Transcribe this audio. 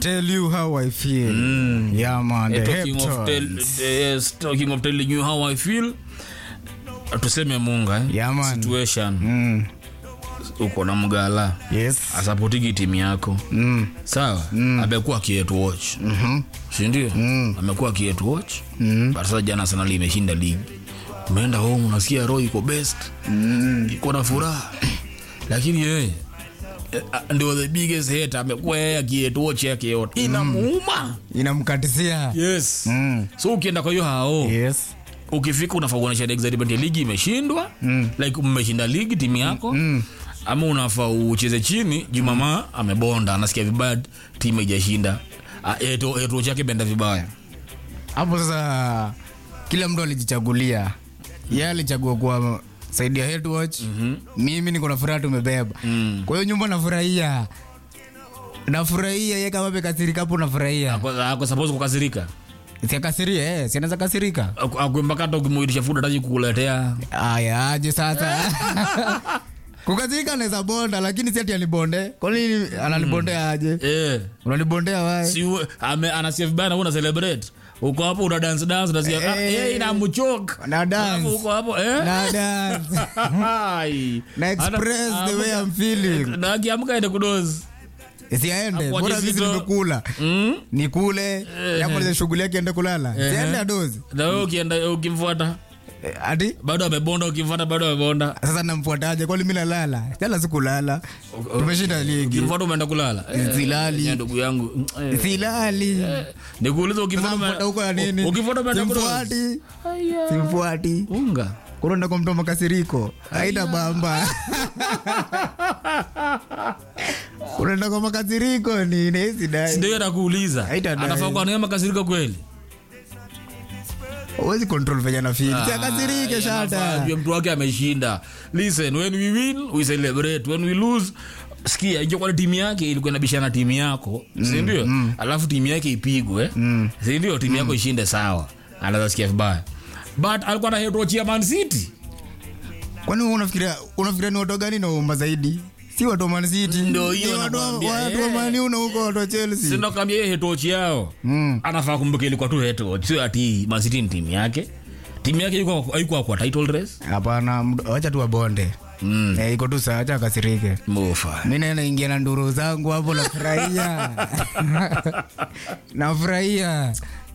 tell you how I feel. Yeah, man. Eh, The talking of tell, Heptones. yes, talking of telling you how I feel tuseme munga eh? Yeah, man. situation Mm. uko na mgala Yes. asapotiki timu yako Mm. sawa amekuwa akietu watch Mhm. sindio amekuwa akietu watch mm. but sasa jana sana limeshinda ligi umeenda home unasikia roho iko best Mm. iko na furaha lakini yeye eh, ah, ndio the biggest hate amekuwa yeye akietu watch yake yote inamuuma Inamkatisia. yes Mm. so ukienda kwa hiyo hao Yes. ukifika unafaa kuonyesha excitement ya ligi imeshindwa mm. like mmeshinda ligi timu yako mm. ama unafaa ucheze chini juu mama amebonda anasikia vibaya timu ijashinda etuo chake benda vibaya Hapo sasa kila mtu alijichagulia. Yeye alichagua kuwa saidi ya head watch. Mimi niko na furaha tumebeba. Mm. Kwa hiyo nyumba nafurahia. Nafurahia yeye kama amekasirika hapo nafurahia. Ako- ako suppose kukasirika Siakasiria eh, si anaweza kasirika. Aku- akuembaka hata ukimuitisha food ataji kukuletea Aya, aje sasa. Kukasirika anaweza bonda lakini si ati anibonde. Kwa nini ananibondea aje? eh Unanibondea wapi? si uwe- ame- anasikia vibaya na wewe una celebrate uko hapo una dance dance unasikia ah, Eh. eh inamchoka Na dance. Alafu uko hapo eh Na dance. Ai. Na express Ana- the way amuka- I'm feeling. na akiamka ende kudozi Siaende, Hapo bora aje sisi zito. nimekula. mm? Nikule, yamaliza shughuli yake ende kulala. Siende adozi. na wewe ukienda ukimfuata Eh, Ati bado amebonda ukimfuata bado amebonda sasa namfuataje? Kwani mimi nalala? Jana sikulala. Tumeshinda ligi. ukimfuata umeenda kulala Silali. Eh, ndugu yangu eh, Silali. eh, nikuuliza ukimfuata Sasa mfuata huko ya nini? ukimfuata umeenda kudozi Simfuati. Aya. Simfuati. unga Kunaenda kwa mtu wa makasiriko. Haita bamba. Unaenda kwa makasiriko ni nesi dai. ndio nakuuliza Haitadai. anafaa kuwa naye makasirika kweli Huwezi control venye na feel. Si akasirike Ah, shata. anafaa, mtu wake ameshinda listen when we win we celebrate when we lose sikia ingekuwa timu yake ilikuwa inabishana timu yako sindio alafu timu yake ipigwe sindio timu yako ishinde sawa anaweza sikia vibaya but alikuwa na hedochia man city Kwani wewe unafikiria unafikiria ni watu gani naomba zaidi? Si watu wa Man City. Ndio Ni hiyo watu wa- nakwambia, watu wa eh. Man U na huko watu wa Chelsea. sinakwambia hiyo hetochi yao Mm. anafaa kumbuka ilikuwa tu hetoch sio ati man city ni timu yake timu yake haikuwa- haikuwa kwa title race Hapana, md- wacha tu wabonde. mm. Eh, iko tu sawa, acha akasirike. mofa Mimi naenda ingia na nduru zangu hapo nafurahia. nafurahia.